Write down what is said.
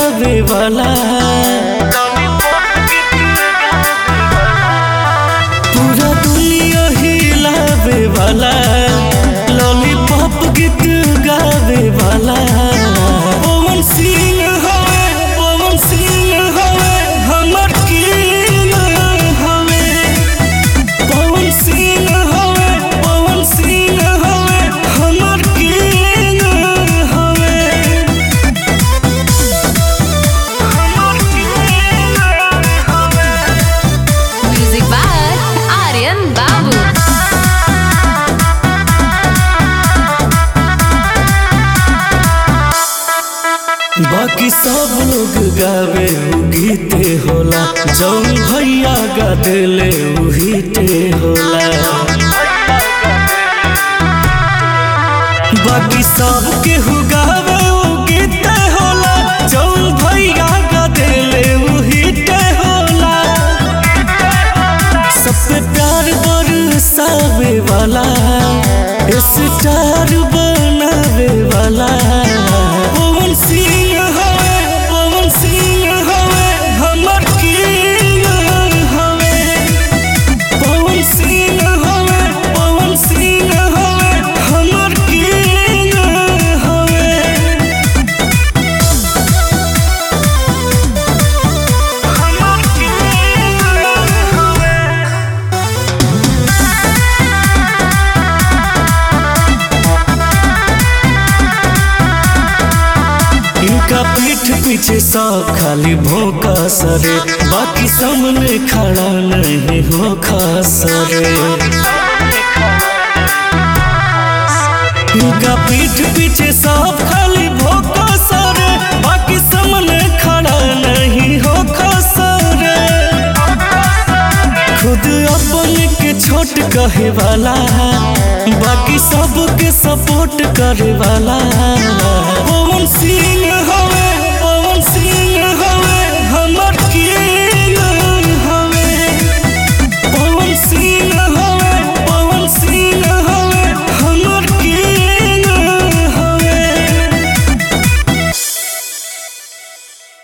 गावे वाला पूरा दुनिया हिलावे वाला लॉलीपॉप गीत गावे वाला पवन सिंह हवे पवन सिंह हवे हमर किंग हवे पवन सिंह हवे पवन सिंह हवे हमर किंग हवे हमर किंग हवे Music by Aryan Babu. बाकी सब लोग गावे उ गीते होला जौन भैया गा देले उ हिटे होला बाकी सब केहू गावे उ गीते होला जौन भैया गा देले उ हिटे होला सब पे प्यार बरसावे वाला स्टार बनावे वाला पवन सिंह हवे पवन सिंह हवे हमर किंग हवे पवन सिंह हवे पवन सिंह हवे हमर किंग हवे हमर किंग हवे इनका पीठ पीछे सब खाली भोंका सरे बाकी सामने खड़ा नहीं हो खासरे इनका पीठ पीछे सब खाली भोंका सरे बाकी सामने खड़ा नहीं हो खासरे खुद अपन के छोट कहे वाला बाकी सबके सपोर्ट करे वाला पवन सिंह हवे